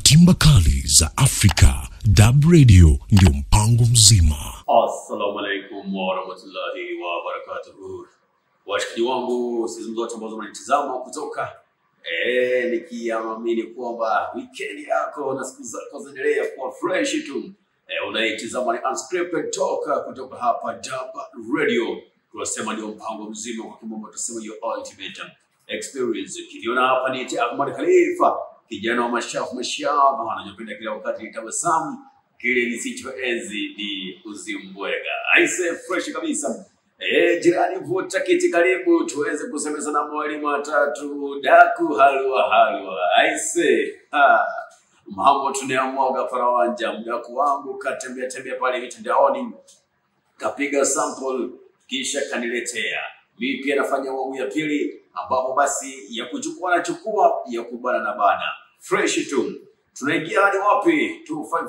timba kali za Afrika. Dab Radio ndio mpango mzima. Assalamu alaikum warahmatullahi wabarakatuhu, washikaji wangu sehemu zote ambazo mnanitizama kutoka eh, nikiamini kwamba weekend yako na siku zako zinaendelea kuwa fresh tu eh, unaitizama ni Unscripted Talk kutoka hapa Dab Radio, tunasema ndio mpango mzima, kwa kimombo tunasema your ultimate experience. Kiliona hapa ni Eti Ahmad Khalifa, kijana wa mashafu mashafu, anajipenda kila wakati nitabasamu kile nisichoenzi ni uzimbwega. Aise, fresh kabisa. Eh, jirani vuta kiti karibu tuweze kusemezana mawili matatu daku halwa halwa. Aise, ha. Mambo tunayamwaga farawanja, mdaku wangu katembea tembea pale mitandaoni kapiga sample kisha kaniletea. Mimi pia nafanya awamu ya pili ambapo basi ya kuchukua na chukua ya kubana na bana. Fresh tu. Tunaingia hadi wapi?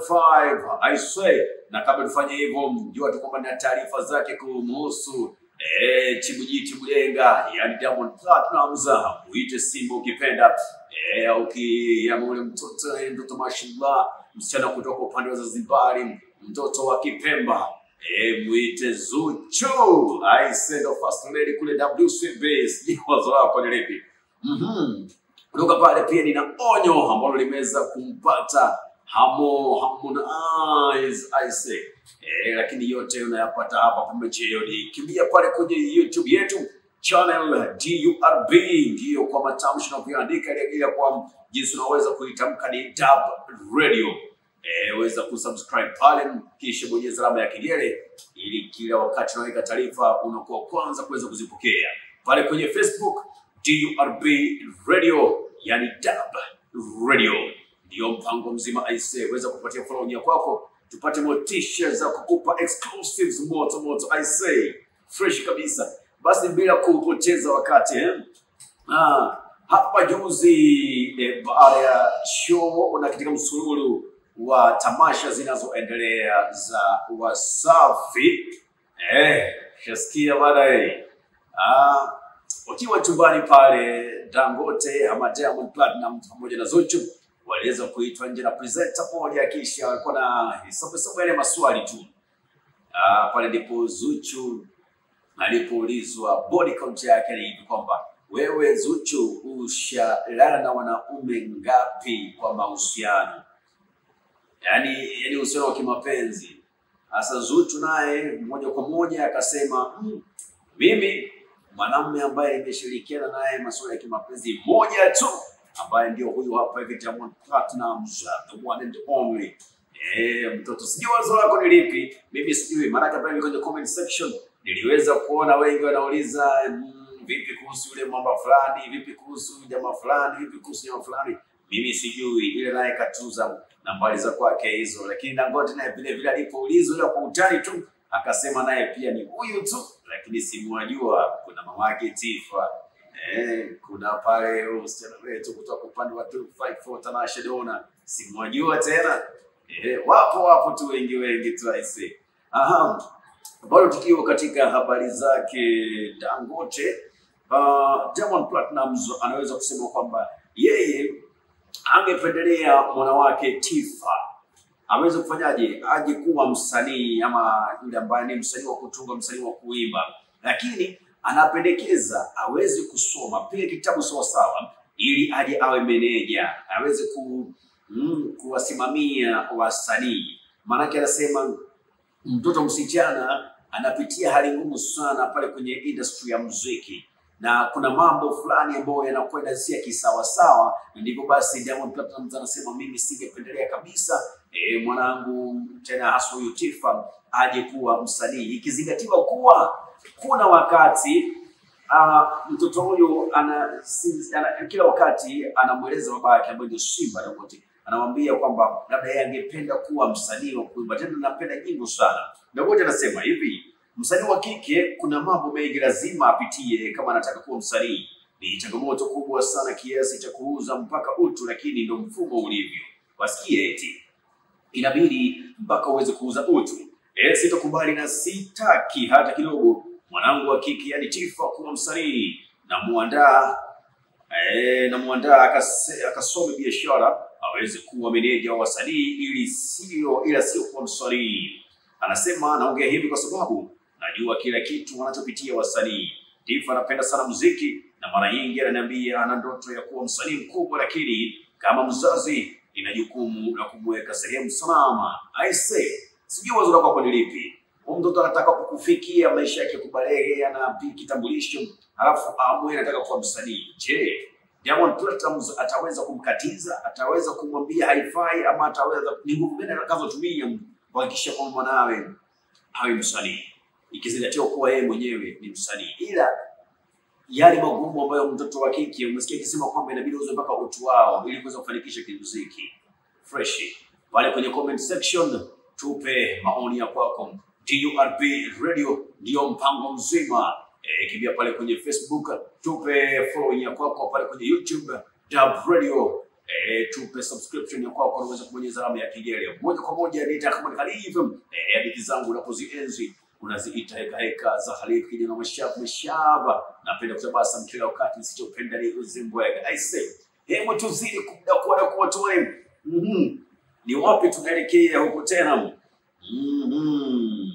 255 I say. Na kabla tufanye hivyo, mjua tu kwamba na taarifa zake kumhusu eh, Chibuji Chibulenga, yani Diamond Platnumz, muite Simba ukipenda eh, au kiama ule mtoto eh, mtoto mashallah, msichana kutoka upande wa Zanzibari, mtoto wa Kipemba eh, muite Zuchu. I say the first lady kule WCB, sijui wazo lako ni lipi? Mhm. Kutoka pale pia nina onyo ambalo limeweza kumpata Hamo Harmonize I say. Eh, lakini yote unayapata hapa pembejeo. Kimbia pale kwenye YouTube yetu channel DURB, ndiyo kwa matamshi na kuandika ile ile kwa jinsi unaweza kuitamka ni Dab Radio. Eh, weza kusubscribe pale kisha bonyeza alama ya kengele ili kila wakati unaweka taarifa unakuwa kwanza kuweza kuzipokea. Pale kwenye Facebook DURB Radio, yani Dab Radio ndio mpango mzima aise, weza kupatia follow ya kwako, tupate motisha za kukupa exclusives moto moto aise, fresh kabisa. Basi bila kupoteza wakati eh? Ah, hapa juzi eh, baada ya show na katika msururu wa tamasha zinazoendelea za Wasafi eh, shasikia baadaye ah, wakiwa chumbani pale Dangote ama Diamond Platinum pamoja na Zuchu waliweza kuitwa nje na presenter moja, kisha walikuwa na hesabu hesabu yale maswali tu. Ah, pale ndipo Zuchu alipoulizwa body count yake ni hivi kwamba wewe Zuchu ushalala na wanaume ngapi kwa mahusiano? Yaani yani uhusiano wa kimapenzi. Sasa Zuchu naye moja kwa moja akasema mm, mimi mwanamume ambaye nimeshirikiana naye masuala ya kimapenzi moja tu ambaye ndio huyu hapa hivi Diamond Platnumz, the one and only. Eh, mtoto sijui wazo lako ni lipi? Mimi sijui, maanake pale kwenye comment section niliweza kuona wengi wanauliza mm, vipi kuhusu yule mwamba fulani, vipi kuhusu jamaa fulani, vipi kuhusu jamaa fulani. Mimi sijui, ile naye katuza nambari za kwake hizo, lakini Dangote naye vile vile alipoulizwa ile kwa utani tu akasema naye pia ni huyu tu, lakini simwajua. Kuna mamake Tifa Eh, kuna pale huyo msichana wetu kutoka upande wa 254 Tanasha Dona, simwajua tena. Eh, wapo wapo tu wengi wengi tu aise. Aha, bado tukiwa katika habari zake Dangote, uh, Diamond Platnumz anaweza kusema kwamba yeye angependelea mwana wake Tifa aweze kufanyaje, aje kuwa msanii ama yule ambaye ni msanii wa kutunga, msanii wa kuimba, lakini anapendekeza aweze kusoma pia kitabu sawasawa, ili aje awe meneja, aweze ku, mm, kuwasimamia wasanii. Maanake anasema mtoto msichana anapitia hali ngumu sana pale kwenye industry ya muziki na kuna mambo fulani ambayo yanakwenda si ya kisawasawa, na ndivyo basi Diamond Platnumz anasema mimi singependelea kabisa e, mwanangu tena hasa huyu Tifa aje kuwa msanii, ikizingatiwa kuwa kuna wakati uh, mtoto huyu ana, si- ana, kila wakati anamweleza baba yake ambaye ndio Simba Dangote, anamwambia kwamba labda yeye angependa kuwa msanii wa kuimba, tena anapenda nyimbo sana. Dangote anasema hivi, msanii wa kike kuna mambo mengi lazima apitie kama anataka kuwa msanii. Ni changamoto kubwa sana kiasi cha kuuza mpaka utu, lakini ndio mfumo ulivyo. Wasikie eti inabidi mpaka uweze kuuza utu. E, sitakubali na sitaki hata kidogo mwanangu wa kike yani Tifa kuwa msanii. Namuandaa eh, namuandaa akase- akasome biashara aweze kuwa meneja wa wasanii ili sio ila sio kuwa msanii. Anasema naongea hivi kwa sababu najua kila kitu wanachopitia wasanii. Tifa anapenda sana muziki na mara nyingi ananiambia ana ndoto ya kuwa msanii mkubwa, lakini kama mzazi ina jukumu la kumweka sehemu salama. I say, sijui wazo lako hapo ni lipi? Huyu mtoto anataka kukufikia maisha yake kubalehe, ana kitambulisho, halafu amwe anataka kuwa msanii. Je, Diamond Platnumz ataweza kumkatiza? Ataweza kumwambia haifai, ama ataweza ni nguvu gani atakazotumia kuhakikisha kwamba mwanawe awe msanii, ikizingatiwa kuwa yeye mwenyewe ni msanii, ila yale magumu ambayo mtoto wa kike umesikia akisema kwamba inabidi uze mpaka utu wao ili kuweza kufanikisha kimuziki. Fresh pale kwenye comment section, tupe maoni ya kwako. DURB Radio ndio mpango mzima. E, kimbia pale kwenye Facebook, tupe following ya kwako pale kwenye YouTube Dub Radio. E, tupe subscription ya kwako unaweza kubonyeza alama ya kengele moja kwa moja. Nita kama Khalifa, eh, hadithi zangu unapozienzi unaziita heka heka za Khalifa kijana mashabu mashaba. Napenda kutabasa kila wakati, nisichopenda ni uzimbwega. I say, hebu tuzidi kudakuwa na kuwatoe. Mhm. Ni wapi tunaelekea huko tena? Mhm.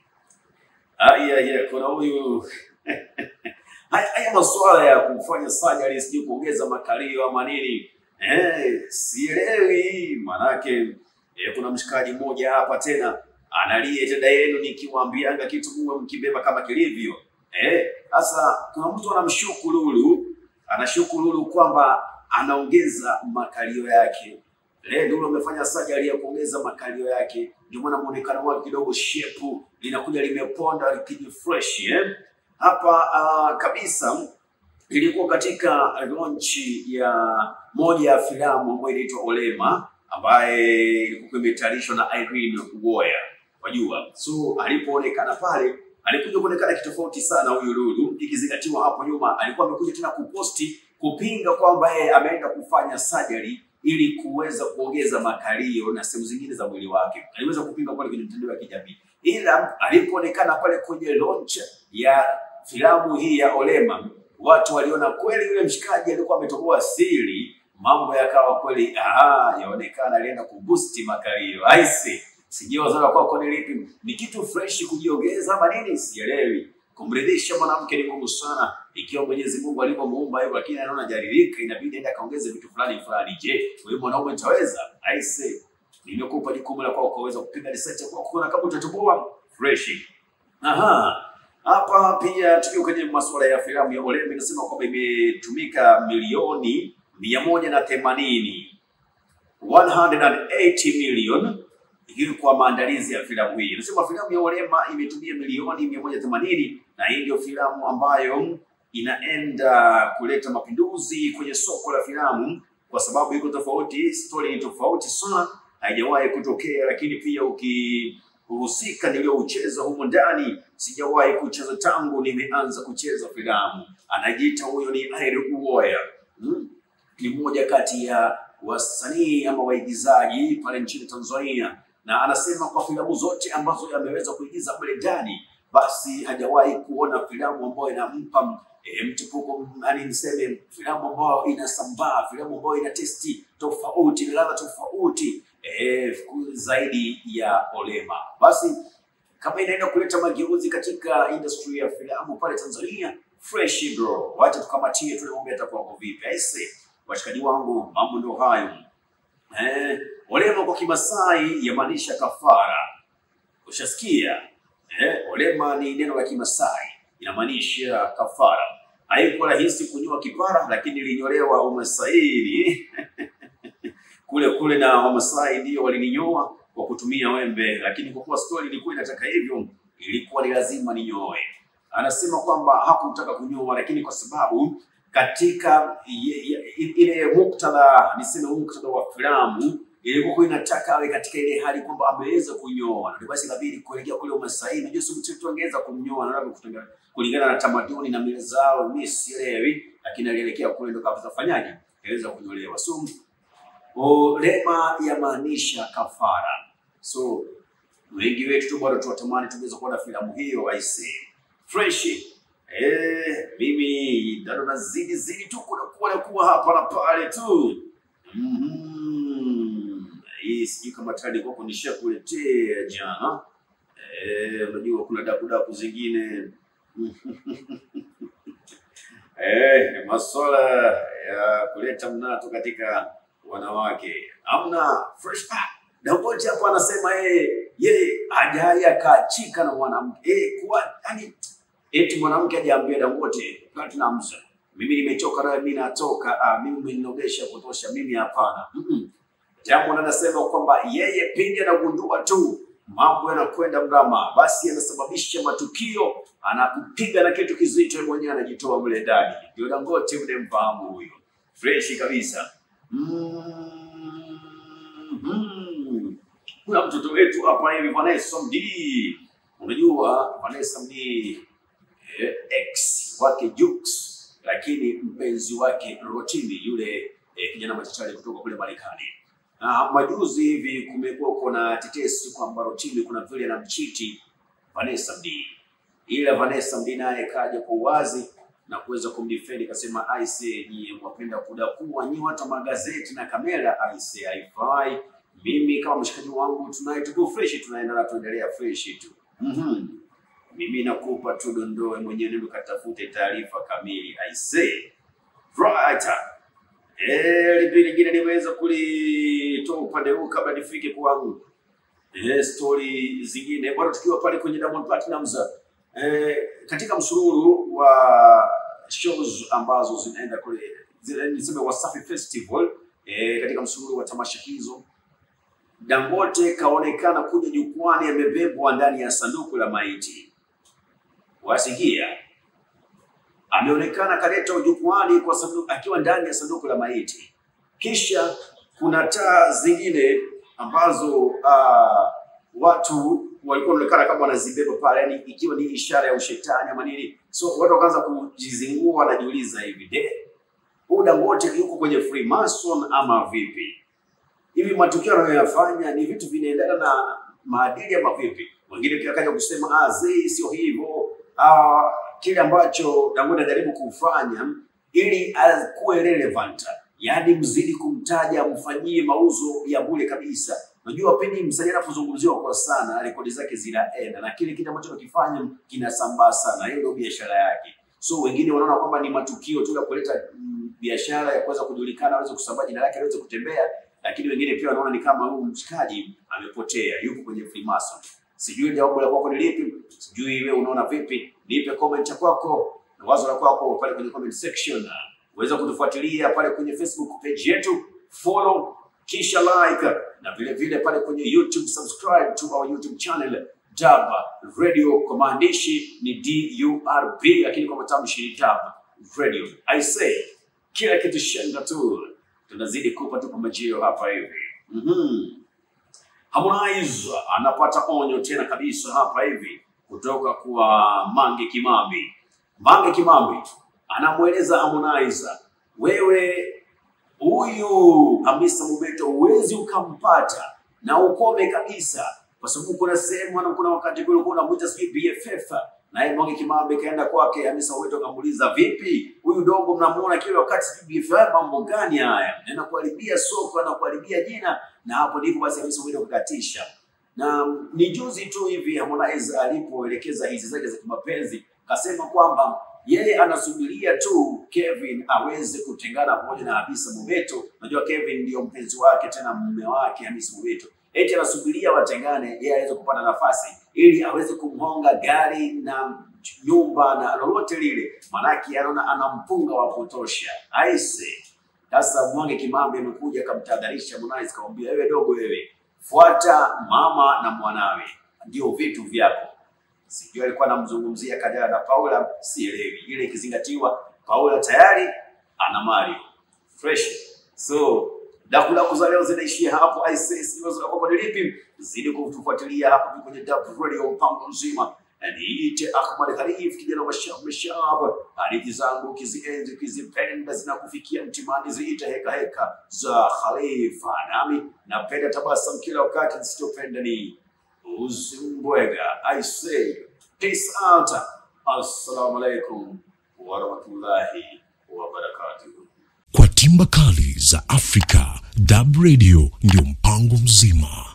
Aya, ya, kuna huyu haya haya masuala ya kufanya surgery sijui kuongeza makalio ama nini eh, sielewi manake eh, kuna mshikaji mmoja hapa tena analie dada yenu nikiwaambianga kitu muwe mkibeba kama kilivyo eh. Sasa kuna mtu anamshuku Lulu, anashuku Lulu kwamba anaongeza makalio yake. Le, Lulu amefanya surgery ya kuongeza makalio yake, ndio maana muonekano wake kidogo shepu linakuja limeponda likiji fresh eh. Hapa uh, kabisa ilikuwa katika launch ya moja ya filamu ambayo inaitwa Olema ambaye ilikuwa imetayarishwa na Irene Uwoya wajua. So alipoonekana pale alikuja kuonekana kitofauti sana huyu Lulu, ikizingatiwa hapo nyuma alikuwa amekuja tena kuposti kupinga kwamba yeye ameenda kufanya surgery ili kuweza kuongeza makalio na sehemu zingine za mwili wake. Aliweza kupinga pale kwenye mitandao ya kijamii, ila alipoonekana pale kwenye launch ya filamu hii ya Olema, watu waliona kweli yule mshikaji alikuwa ametoboa siri, mambo yakawa kweli, aha, yaonekana alienda kuboost makalio. I see. Sijui wazo la kwako ni lipi? Ni kitu fresh kujiongeza ama nini? Sielewi. Kumridhisha mwanamke ni ngumu sana, ikiwa Mwenyezi Mungu alivyomuumba hivyo, lakini anaona jaririka, inabidi aende akaongeze vitu fulani fulani. Je, wewe mwanaume utaweza? I say, nimekupa jukumu la kwako kuweza kupiga research kwa kuona kama utatoboa fresh. Aha. Hapa pia tukiwa kwenye masuala ya filamu ya Olema, inasema kwamba imetumika milioni mia moja na themanini 180 million ili kwa maandalizi ya filamu hii. Nasema filamu ya Olema imetumia milioni mia moja themanini na hii ndio filamu ambayo inaenda kuleta mapinduzi kwenye soko la filamu kwa sababu iko tofauti, story ni tofauti sana, haijawahi kutokea. Lakini pia ukihusika niliyoucheza humo ndani, sijawahi kucheza tangu nimeanza kucheza filamu. Anajiita huyo ni Irene Uwoya, hmm? ni mmoja kati ya wasanii ama waigizaji pale nchini Tanzania na anasema kwa filamu zote ambazo ameweza kuigiza mle ndani, basi hajawahi kuona filamu ambayo inampa e, mchipuko, yani niseme filamu ambayo inasambaa, filamu ambayo ina testi tofauti, ina ladha tofauti e, zaidi ya Olema. Basi kama inaenda kuleta mageuzi katika industry ya filamu pale Tanzania, fresh bro, wacha tukamatie, tunaomba atakuwa kwa vipi. Aise, washikaji wangu, mambo ndio hayo. Eh, Olema kwa Kimasai yamaanisha kafara. Ushasikia? Eh, Olema ni neno la Kimasai inamaanisha kafara. Haikuwa rahisi kunyoa kipara, lakini ilinyolewa Umasaini kule kule, na Wamasai ndio walininyoa kwa kutumia wembe, lakini kwa kuwa stori ilikuwa inataka hivyo, ilikuwa ni lazima ninyoe. Anasema kwamba hakutaka kunyoa, lakini kwa sababu katika ile muktadha, niseme muktadha wa filamu ilikuwa inataka awe katika ile hali kwamba ameweza kunyoa, na basi inabidi kuelekea kule Umasai. Najua si mtu angeweza kumnyoa na labda kutengana kulingana na tamaduni na mila zao, mimi sielewi, lakini alielekea kule ndo kapata fanyaje, aweza kunyolewa. So Olema yamaanisha kafara. So wengi wetu tu bado tuwatamani tungeweza kuona filamu hiyo, I say fresh Eh, mimi bado nazidi zidi tu kuna kuwa na kuwa hapa na pale tu. Mhm. hii sijui kama tayari kwa kunisha kuletea jana. Eh, unajua kuna dakudaku zingine eh, masuala ya kuleta mnato katika wanawake. Amna fresh ah, Dangote hapo anasema yeye yeye hajai akaachika na mwanamke eh, kuwa yani eti mwanamke hajaambia Dangote Platinumz, mimi nimechoka nawe, mimi natoka, ah, mimi umeninogesha kutosha, mimi hapana. Mm-mm. Jambo anasema kwamba yeye pindi anagundua tu mambo yanakwenda mrama, basi yanasababisha matukio, anakupiga na kitu kizito, yeye mwenyewe anajitoa mle ndani. Ndio Dangote mnemfahamu huyo, freshi kabisa. Mm-hmm. Kuna mtoto wetu hapa hivi Vanessa Mdee, unajua Vanessa Mdee eh, ex wake Jux, lakini mpenzi wake Rotimi yule eh, kijana machachari kutoka kule Marekani. Na majuzi hivi kumekuwa kuna tetesi kwamba Rotimi kuna vile anamchiti Vanessa Mdee, ila Vanessa Mdee naye kaja kwa uwazi na kuweza kumdefend akasema, aise, nyie mwapenda kudakua nyie watu wa magazeti na kamera, aise, haifai. Mimi kama mshikaji wangu tunaye tuko fresh, tunaenda na tuendelea fresh tu. Mhm. Mimi nakupa tu dondoe mwenyewe, ndio katafute taarifa kamili. Aise, right. Eh, lipi lingine niweza kulitoa upande huu kabla nifike kwangu. Eh, story zingine bwana, tukiwa pale kwenye Diamond Platnumz eh, katika msururu wa shows ambazo zinaenda kule zile niseme Wasafi Festival eh, katika msururu wa tamasha hizo Dangote kaonekana kuja jukwani amebebwa ndani ya sanduku la maiti. Wasikia, ameonekana kaleta jukwani kwa sanduku, akiwa ndani ya sanduku la maiti. Kisha kuna taa zingine ambazo uh, watu walikuwa wanaonekana kama wanazibeba pale, yani ikiwa ni ishara ya ushetani ama nini. So watu wakaanza kujizingua, wanajiuliza hivi, de huyu Dangote yuko kwenye Freemason ama vipi? hivi matukio anayoyafanya ni vitu vinaendana na maadili ama vipi? Wengine pia kaja kusema ah, zii sio hivyo. Ah, kile ambacho Dangote anajaribu kufanya ili akuwe relevant, yaani mzidi kumtaja, mfanyie mauzo ya bure kabisa. Unajua pindi msanii anapozungumziwa kwa sana, rekodi zake zinaenda na kile kitu ambacho anakifanya kinasambaa sana. Hiyo ndio biashara yake. So wengine wanaona kwamba ni matukio tu ya kuleta mm, biashara ya kuweza kujulikana, aweze kusambaa jina lake, aweze kutembea lakini wengine pia wanaona ni kama huyu mshikaji amepotea, yuko kwenye Freemason. Sijui jawabu la kwako ni lipi, sijui wewe unaona vipi? Nipe comment ya kwako na wazo la kwako pale kwenye comment section. Uweza kutufuatilia pale kwenye Facebook page yetu, follow kisha like, na vile vile pale kwenye YouTube subscribe to our YouTube channel Dab Radio, kwa maandishi ni DURB, lakini kwa matamshi ni Dab Radio. I say kila kitu shenda tu tunazidi kupa tu pambajio hapa hivi. Mhm. Harmonize anapata onyo tena kabisa hapa hivi kutoka kwa Mange Kimambi. Mange Kimambi anamweleza Harmonize, wewe huyu Hamisa Mobeto huwezi ukampata na ukome kabisa, kwa sababu kuna sehemu na kuna wakati kule ulikuwa unamuita sijui BFF naye Mange Kimambi kaenda kwake Hamisa Mobeto akamuuliza, vipi huyu dogo mnamuona kila wakati sijui BFF, mambo gani haya? Anakuharibia soko, anakuharibia jina, na hapo ndipo basi Hamisa Mobeto akakatisha. Na ni juzi tu hivi Harmonize alipoelekeza hizi zake za kimapenzi, kasema kwamba yeye anasubiria tu Kevin aweze kutengana pamoja na Hamisa Mobeto. Unajua Kevin ndio mpenzi wake tena mume wake Hamisa Mobeto, eti anasubiria watengane, yeye aweze kupata nafasi ili aweze kumhonga gari na nyumba na lolote lile, manake anaona ana mpunga wa kutosha. Aise, sasa Mange Kimambi amekuja akamtahadharisha Harmonize, kamwambia wewe dogo, wewe fuata mama na mwanawe, ndio vitu vyako. Sijui alikuwa anamzungumzia Kajala na Paula, sielewi. Ile ikizingatiwa Paula tayari ana Mario fresh, so dakudaku za leo zinaishia hapo. Iwazo ni lipi? Zidi kutufuatilia hapo kwenye Dab Radio, mpango mzima na niite Ahmad Khalif, kijana wa Shab Meshab. Hadithi zangu kizienzi kizipenda, zinakufikia mtimani, ziite heka heka za Khalifa, nami napenda tabasamu kila wakati, nisitopenda ni uzimbwega. I say peace out, assalamu alaikum warahmatullahi wabarakatuh. Kwa timba kali za Afrika, Dab Radio ndio mpango mzima.